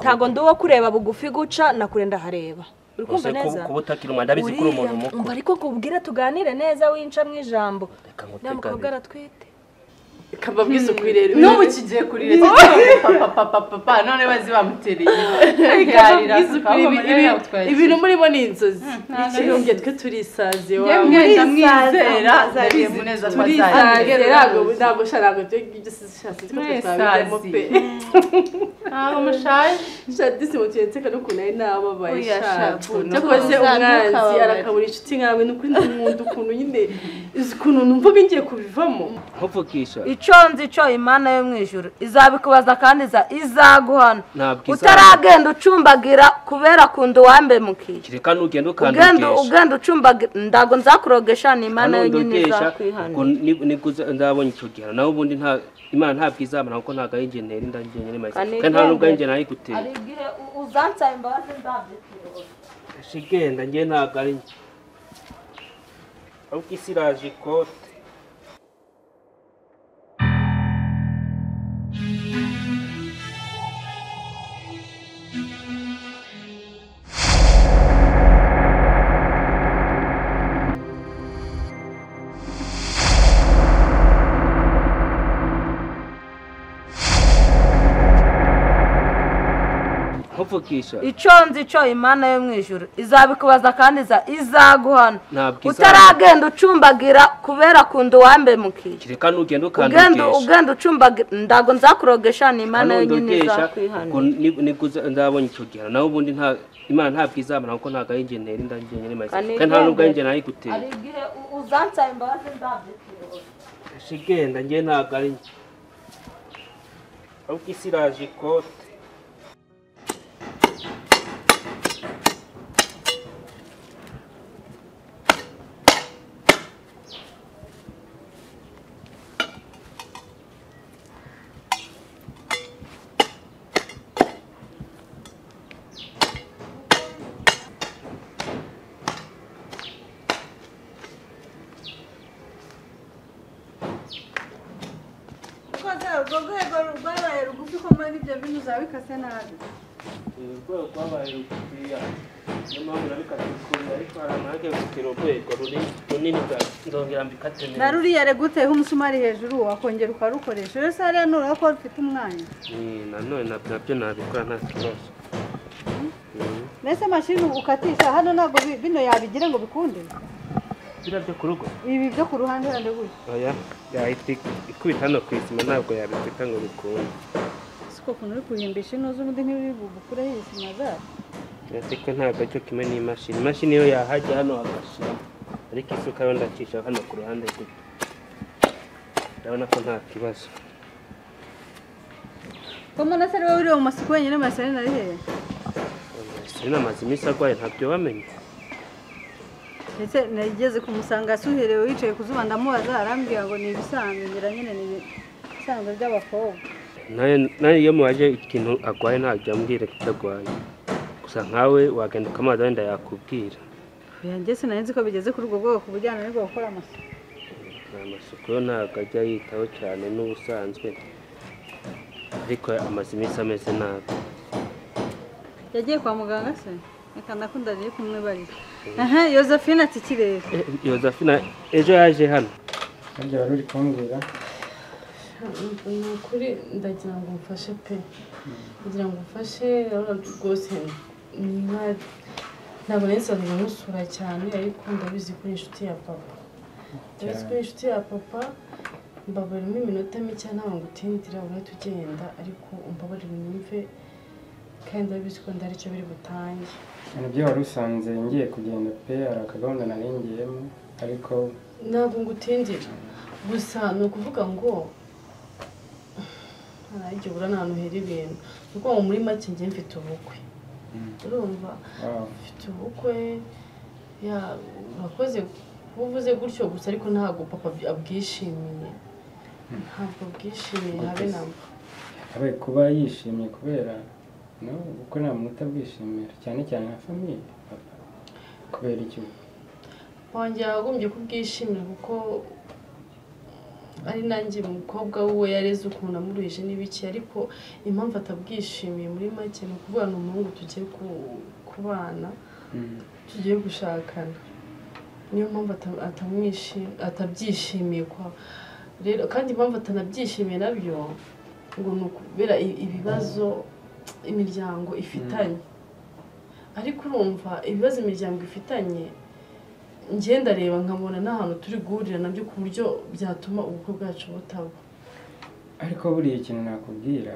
ntabwo ndi uwo kureba bugufi guca nakure ndahareba uri kumva Ese neza kuba utakiri umuntu ndabizi ko uri umuntu Uriya, umva mukuru ariko kubwira tuganire neza winca mu ijambo Reka ngutegane. nta mukobwa aratwite ikava bw'isuku irera n'ubu kigiye kuririra papa papa papa none bazi bamutereye ikava Yarira, bw'isuku papa, ibi- Mariya ibi- yatwaye ibintu murimo ni inzozi nta ikirumbye twe turisaziye Yemwe ndamwizera murisaza, ndabizi neza ko turisaziye azagira ntabwo ntabwo sha ntabwo ibyo ngibyo sishatse ko twe twabijyamo pe ntabwo mushaje shadisi mutuyetse nseka n'ukuntu ari nababaye Oya, sha, ukuntu. cyakoze Uzanuka umwanzi ababare. arakabura inshuti nkawe n'ukuri nkunda ukuntu nyine uzi ukuntu numva bingiye kubivamo nkupfukisha icyo nzi cyo imana yo mu ijoro izabikubaza kandi iza- izaguhana Ntabwo izaguha. utaragenda ucumbagira kubera kunda uwambemukiye reka nugenda ugenda ukandukesha ugenda ucumbagira ndago nzakurogesha ni imana yonyine izakwihanira nibwo uza- nzabonye icyo gihe naho ubundi nta imana ntabwo izamara kuko ntabwo ari ingenzi nari ndangiye maze Kanigende. kandi nta nubwo ari ingenzi nari gutera aribwire u- uzansaba imbabazi nzabyitira shigenda njye ntabwo ari njye ahubwo isi iraje ikote nkupfukisha icyo nzi cyo imana yo mu ijoro izabikubaza kandi iza- izaguhana Ntabwo izaguha. utaragenda ucumbagira kubera kunda uwambemukiye reka nugenda ugenda ukandukesha ugenda ucumbagira ndago nzakurogesha ni imana yonyine kanundokesha izakwihanira nibwo uza- nzabonye icyo gihe naho ubundi nta imana ntabwo izamara kuko ntabwo ari ingenzi nari ndangiye maze Kanigende. kandi nta nubwo ari ingenzi nari gutera aribwire u- uzansaba imbabazi nzabyitira shigenda njye ntabwo ari njye ahubwo isi iraje ikote kuko urwo rwego rwabaye rugufi ko muri ibyo bintu uzaba bikase nabi urwego rwabaye rugufiya niyo mpamvu nabikata ukuntu ariko hari amahanga yo gutera urwego runini runini cyane nzongera mbikate na neza ruriya rero uteyeho umusumari hejuru wakongera ukarukoresha rero se hariya nureba ko rufite umwanya Ni, nanone na- nabyo nabikora nta kibazo mbese mashini ukatisha hano ntabwo bi- bino yabigira ngo bikunde biriya byo ku rugo ibi byo ku ruhande hande gutya oya yahita ikubita hano ku isima ntabwo yabifata ngo bikunde siko ukuntu uri kuhimbisha ino z'undi ntibiri bugukureho ibisima zayo uretse ko ntabwo aricyo kimwe n'imashini imashini yo yahajya hano hagashyiramo ariko isuka yo ndacisha hano ku ruhande gutya urabona ko nta kibazo ko mbona se rero wiriwe mu masiko wenyine masari nari hehe Serena amaze iminsi arwaye ntabyo bamenye ndetse nageze kumusanga asuherewe yicaye ku zuba ndamubaza arambwira ngo ni ibisanzwe ngira nyine ni ibisanzwe by'abakobwa nawe nawe iyo mubaje ikintu arwaye ntabyo ambwira ko arwaye gusa nkawe wagenda ukamazi wenda yakubwira oya njye sinari nzi ko bigeze kuri ubwo bwoko ubujyana n'ubwo gukora amasuku amasuku yo ntabwo ajya yitaho cyane n'ubusanzwe ariko amaze iminsi ameze nabi yagiye kwa muganga se reka ndakunda riri kumwibarira aha yosephine ati kirere Eh, yozafina ejo yaje hano kandi wari uri kumbwira ni ukuri ndagira ngo mfashe pe ndagira ngo mfashe urabona rwose ni nka- ntabwo nari nsanzwe musura cyane ariko ndabizi ko uri inshuti ya papa ndabizi ko uri inshuti ya papa mbabarimo iminota mike ntabwo ngutindira ubona tugenda ariko umbabarire unyumve kandi ndabizi ko ndari cyo biri butange nibyo wari usanze ngiye kugenda pe hari akagahunda nari ngiyemo ariko ntabwo ngutindira gusa ni ukuvuga ngo ntarajya ubura ahantu hera ibintu ni ukuvuga ngo muri make njye mfite ubukwe urumva wawu mfite ubukwe ya urakoze kuba uvuze gutyo gusa ariko ntabwo papa ab- abwishimiye ntabwo bwishimiye habe na mba abe kuba yishimye kubera no kuko nta muntu utabwishimira cyane cyane nka famiye papa kubera iki wongera wagombye kubwishimira kuko ari nanjye umukobwa we yareze ukuntu amuruhije n'ibiki ariko impamvu atabwishimiye muri make ni ukuvuga ni umuhungu tugiye ku- kubana Mm. tugiye gushakana niyo mpamvu ata- atamwishi- atabyishimiye kwa rero kandi impamvu atanabyishimiye nabyo ngo ni ukubera i- ibibazo imiryango ifitanye ariko urumva ibibazo imiryango ifitanye njye ndareba nkabona nta hantu turi guhurira nabyo ku buryo byatuma ubukwe bwacu butaba ariko buriya ikintu nakubwira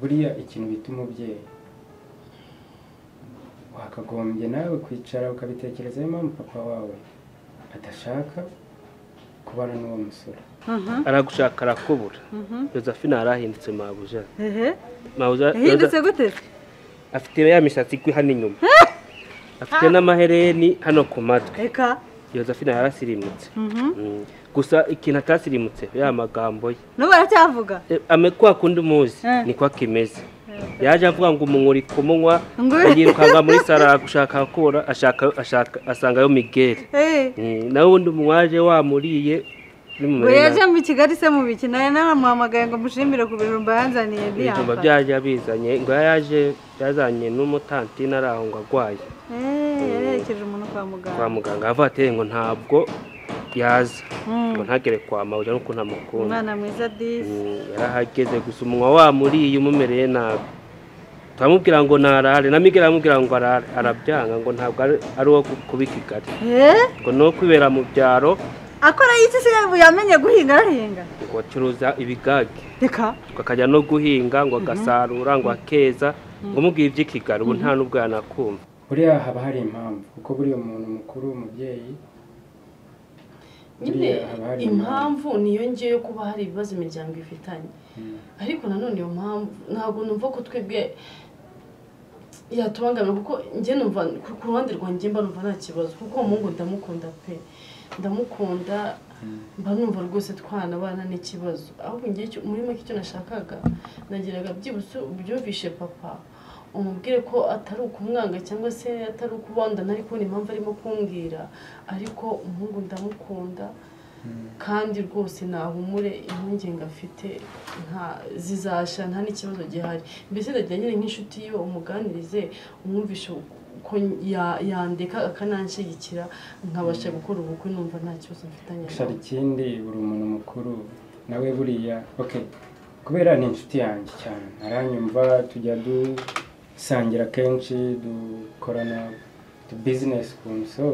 buriya ikintu bita umubyeyi wakagombye nawe kwicara ukabitekerezaho impamvu papa wawe adashaka kubana n'uwo musore aragushaka arakubura josephine arahindutse mabuja ehe mabuja yahindutse gute se afite ya misatsi igwa hano inyuma afite n'amahereni hano ku matwi reka josephine yarasirimutse Mhm. Mm. gusa ikintu atasirimutse ya magambo ye n'ubu aracyavuga E, ame kwa kundi umuzi Eh. niko akimeze yaje avuga ngo umunkuri kumunywa Ngo- yirukanga muri sara gushaka akora ashaka ashaka asangayo migeri Eh, Mm, nawe ubundi umwaje wamuriye ngo bimumere yaje nabi. mu kigali se mu biki nawe naramuhamagaye ngo mushimire ku bijumba yanzaniye ibijumba ntiyamfata byaje abizanye ngo yaje yazanye n'umutantina ari aho ngo arwaye Eh, yarerekeje umuntu kwa kwa muganga muganga avateye ngo ntabwo yaza Mm. ngo ntagere kwa mawuja nuko ntamukunda umwana mwiza disi Mm, yarahageze gusa umunwa wamuriye umumereye nabi turamubwira ngo narare na migera aramubwira ngo arare arabyanga ngo ntabwo ari- ari uwo ku- kuba i kigali Eh, ngo ni uwo kwibera mu byaro akora iki se yamenye guhinga arahinga ngo acuruza ibigage reka ngo akajya no guhinga ngo agasarura ngo akeza ngo umubwire iby'ikigali ubu nta n'ubwo yanakumva buriya haba hari impamvu kuko buriya umuntu mukuru umubyeyi nyine Buriya haba hari impamvu niyo ngiyo yo kuba hari ibibazo imiryango ifitanye Mm. ariko nanone iyo mpamvu ntabwo numva ko twebwe yatubangamira kuko njye numva ku- ku ruhande rwanjye mba numva nta kibazo kuko uwo muhungu ndamukunda pe ndamukunda mba numva rwose twanabana n'ikibazo ahubwo njye icyo- muri make icyo nashakaga nagiraga byibutse ubyumvishe papa umubwire ko atari ukumwanga cyangwa se atari ukubondana ariko kubona impamvu arimo kumbwira ariko umuhungu ndamukunda kandi rwose nahumure impungenge afite nta zizasha nta n'ikibazo gihari mbese ndagira nyine nk'inshuti yiwe umuganirize umwumvishe ko ya- yandeka akananshyigikira nkabasha gukora ubukwe numva nta kibazo mfitanye gusa hari ikindi buri umuntu mukuru nawe buriya ok kubera ni inshuti yanjye cyane aranyumva tujya dusangira kenshi dukorana utubizinesi ukuntu so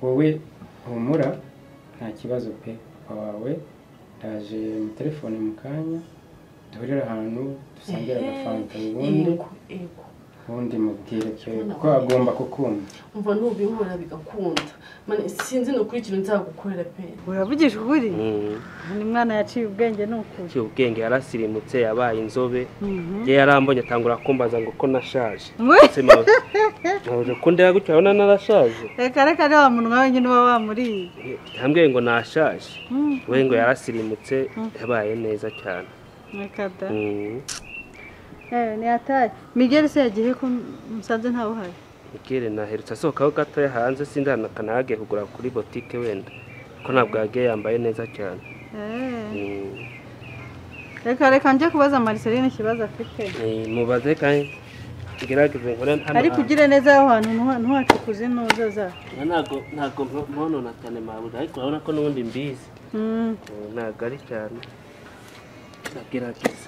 wowe humura nta kibazo pe papa wawe ndaje mu telefone mu kanya duhurire ahantu dusangire agafanta ubundi yego yego ubundi mubwire pe kuko agomba kukumva umva nubihura bigakunda Mane, sinzi ni ukuri ikintu nzagukorera pe uravugisha ukuri Mm. uyu mwana yaciye ubwenge ni ukuri yaciye ubwenge yarasirimutse yabaye inzobe ye yarambonye atangura kumbaza ngo ko nashaje Wee! Ese mawe- mawe ko ndeba gutya urabona narashaje reka reka ni wa munwa wenyine uba wamuriye ntambwiye ngo nashaje we ngo yarasirimutse yabaye neza cyane reka da Mm. Eh, ni atari migeri se yagiye ko musanze ntawe uhari Miguel naherutse asohokaho gatoya hanze sindanakana yagiye kugura kuri botike wenda ko ntabwo yagiye yambaye neza cyane Eh, Mm. reka reka njye kubaza mariseline ikibazo afite Eh, mubaze kandi ngerageze nkore hano ariko hantu. ugire neza aho hantu ntuha- ntuhacukuze ntuzoza Na- ntago ntago mpabona cyane mabuja ariko urabona ko n'ubundi mbizi Mm, Eh, ntago ari cyane ndagerageza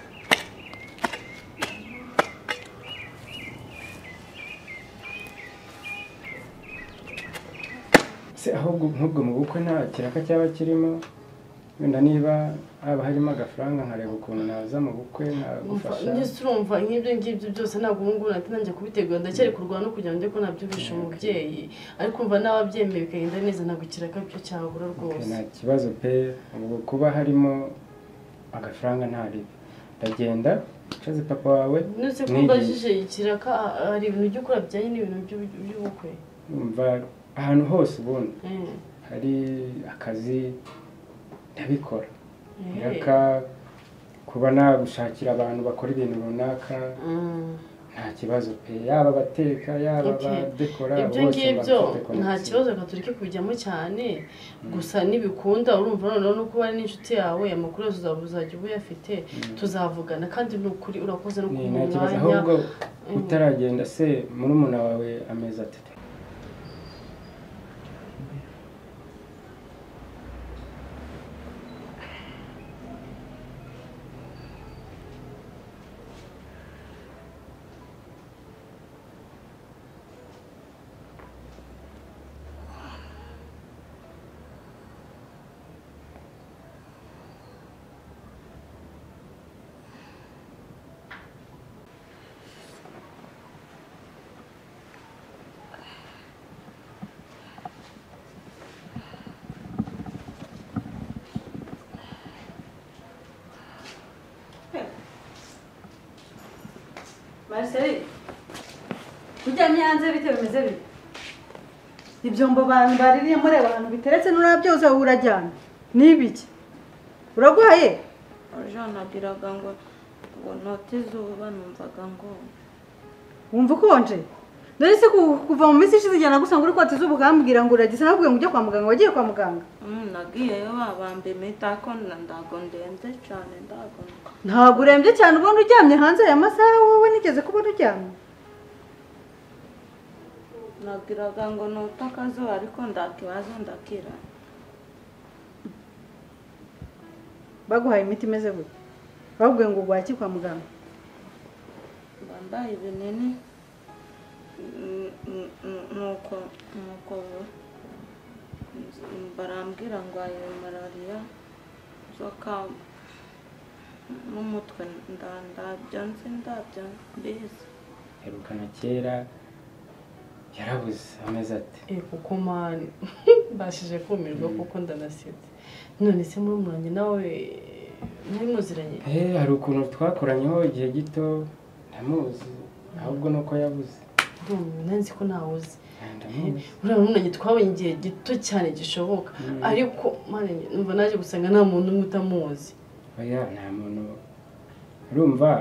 se ahubwo nk'ubwo mu bukwe nta kiraka cyaba kirimo wenda niba haba harimo agafaranga nkareba ukuntu naza mu bukwe Umva, nagufasha njye urumva nk'ibyo ngibyo byose ntabwo ubu ngubu nahita nanjye kubitegura ndacyari kurwana no kugira ngo njye ko nabyumvisha umubyeyi ariko umva n'ababyemeye bikagenda neza ntabwo ikiraka byo cyabura Okay, rwose nta kibazo pe ubwo kuba harimo agafaranga ntaribe ndagenda nshaze papa wawe nutse ko n'igihe. mbajije ikiraka ah, hari ibintu ujya ukora bijyanye n'ibintu by'ubu- by'ubukwe umva ahantu hose ubundi Eh, hari akazi ndabikora eh. iraka kuba nagushakira abantu bakora ibintu runaka Mm. nta kibazo pe yaba abateka yaba Okay. abadekora ibyo bose ngibyo bafite nta connection. kibazo gaturike kujyamo cyane gusa n'ibikunda urumva noneho nuko uba ari n'inshuti yawe amakuru yose uzaba uzajya uba uyafite tuzavugana kandi ni ukuri urakoze no Ni- kumuha nta kibazo umwanya ahubwo utaragenda se murumuna wawe amezi atatu Marcel ujya nyanze bite bimeze bite ibyombo bantu baririye mureba ahantu biteretse nurabyoza wowe urajyana ni ibiki urarwaye Jean nagiraga ngo ngo note izuba numvaga ngo wumva ukonje dore se ku- kuva mu minsi ishize ijyana gusanga uri kwata izuba ukambwira ngo uragisa nakubwiye ngo ujye kwa muganga wagiye kwa muganga "Mm, nagiyeyo babamba imitako na ndago ndenze cyane ndago ntabwo urembye cyane ubona uryamye hanze aya masaha wowe nigeze kubona uryamye nagiraga ngo note akazuba ariko ndakibazo ndakira baguhaye imiti imeze gute babwiye ngo ugwaki kwa muganga bambaye ibinini Mm, mm, mm, nuko nuko mm, barambwira ngo ayo malariya nzoka n'umutwe nda- ndabyo nzi ndabyo mbizi herukana kera yarabuze amezi ati Eh, kuko mani mbashije kumirwa kuko ndanasetse none se muri umwanya nawe muri muziranye Eh, hari ukuntu twakoranyeho igihe gito ndamuzi ahubwo ni uko yabuze Ndumva, nanzi ko ntawuzi Eh, ndamuzi uriya munanye twabonye igihe gito cyane gishoboka ariko mani numva naje gusanga nta muntu umwe utamuzi oya nta muntu urumva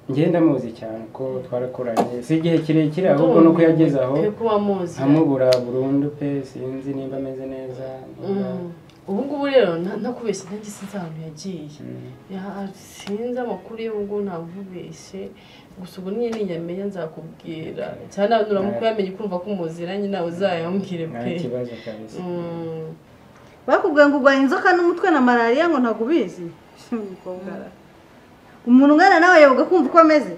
njye ndamuzi cyane ko twarakoranye si igihe kirekire ahubwo ni uko yageze aho pe kuba amuzi amubura burundu pe sinzi nimba ameze neza nimba- Mm. ubu ngubu rero nta- ntakubeshya nanjye sinzi ahantu yagiye Mm. Ya- sinzi amakuru ye ubu ngubu ntakubeshye gusa ubwo niyo niyamenya nzakubwira cyane nuramuka uyamenye ukumva ko umuziranye nawe uzayambwire nta pe kibazo kabisa Mm. bakubwiye ngo urwaye inzoka n'umutwe na malariya ngo ntabwo ubizi Umukobwa. umuntu ungana nawe yabaga kumva uko ameze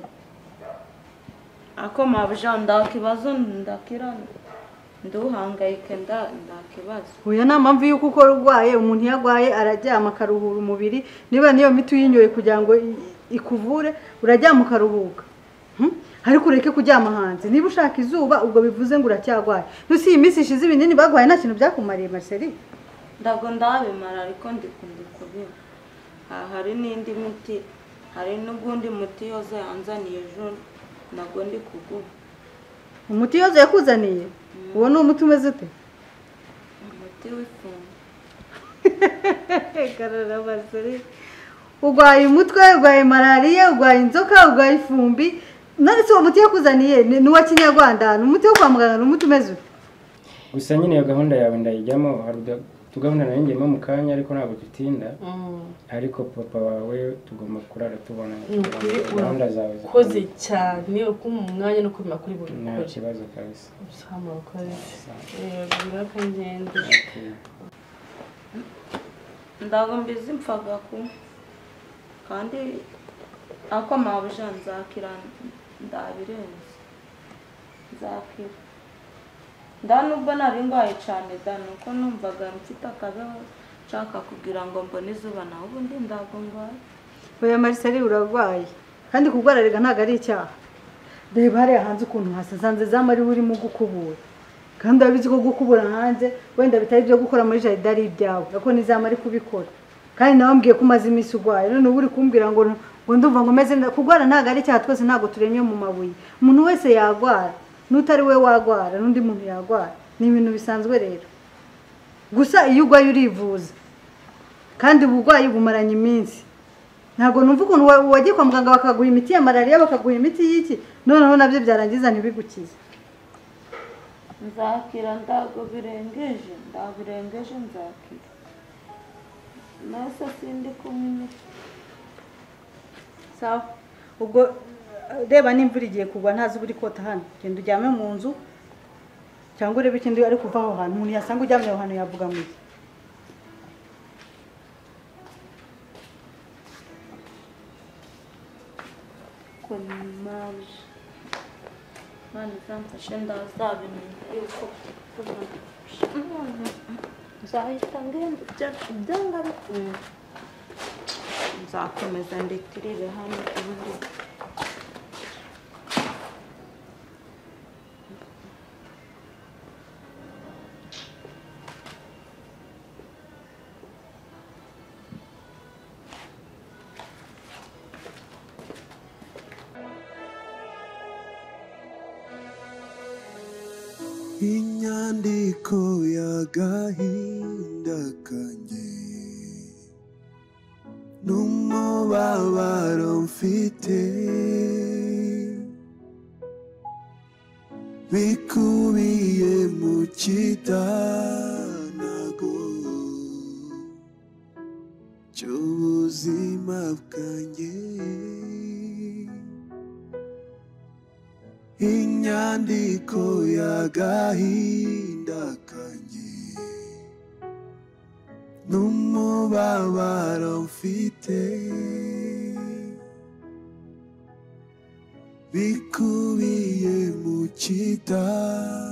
ako mabuja ndakibazo ndakira nduhangayike nda ndakibazo uyu ni mpamvu y'uko ukora urwaye umuntu iyo arwaye araryama akaruhura umubiri niba niyo miti uyinyoye kugira ngo i- ikuvure uraryama ukaruhuka Hmm? ariko ureke kuryama hanze niba ushaka izuba ubwo bivuze ngo uracyarwaye nusi iyi minsi ishize ibinini baguhaye nta kintu byakumariye mariseri ndago ndabimara ariko ndikundi kubira Ha- hari n'indi miti hari n'ugundi muti yose yanzaniye ejo ntabwo ndi kugura umuti yose yakuzaniye uwo ni umuti umeze ute umuti w'ifunga Karara Marceli urwaye umutwe urwaye malariya urwaye inzoka urwaye ifumbi none se uwo muti yakuzaniye ni ni uwa kinyarwanda ni umuti wo kwa muganga ni umuti umeze ute gusa nyine iyo gahunda yawe ndayijyamo hari utu- utugahunda nayo ngiyemo mu kanya ariko ntabwo dutinda Mm. ariko papa wawe tugomba kurara tubona Ni ukuri gahunda zawe urakoze cyane ukuma umwanya no kumenya kuri buri nta gukora kibazo kabisa usama urakoze yabwira ko ngende ndago mbizi mpfaga ku kandi ako mabuja nzakira ndabirenze nzakira nda nubwo nari ndwaye cyane da nuko numvaga mfite akabeho nshaka kugira ngo mbone izuba naho ubundi ndago ndwaye oya Marceli urarwaye kandi kurwararika ntabwo ari icyaha reba hariya hanze ukuntu hasasanze za mariba urimo gukubura kandi urabizi ko gukubura hanze wenda bitari ibyo gukora muri jaride ari ibyawe ariko nizama ari kubikora kandi nawe mbwiye ko umaze iminsi urwaye none uba uri kumbwira ngo ngo ndumva ngo meze neza kurwara ntabwo ari icyaha twese ntabwo turemye mu mabuye umuntu wese yarwara n'utari we warwara n'undi muntu yarwara ni ibintu bisanzwe rero gusa iyo urwaye urivuza kandi uburwayi bumaranye iminsi ntabwo numva ukuntu wa- wagiye kwa muganga bakaguha imiti ya malariya bakaguha imiti y'iki noneho nabyo byarangiza ntibigukize nzakira ntabwo birengeje ndabirengeje nzakira nase sindi kumwe imiti sawa ubwo eh, reba n'imvura igiye kugwa nta zuba uri kota hano genda uryame mu nzu cyangwa urebe ikindi ari kuva aho hantu umuntu yasanga uryamye aho hantu yavuga mu iki kumaje mwana izamfashe ndazabimenya yuko nzahita ngenda byanga bikunda nzakomeza ndetse irebe hano ubundi inyandiko y'agahinda kanjye n'umubabaro mfite bikubiye mu kitanago cy'ubuzima bwanjye inyandiko y'agahinda kanjye n'umubabaro mfite bikubiye mu kitabo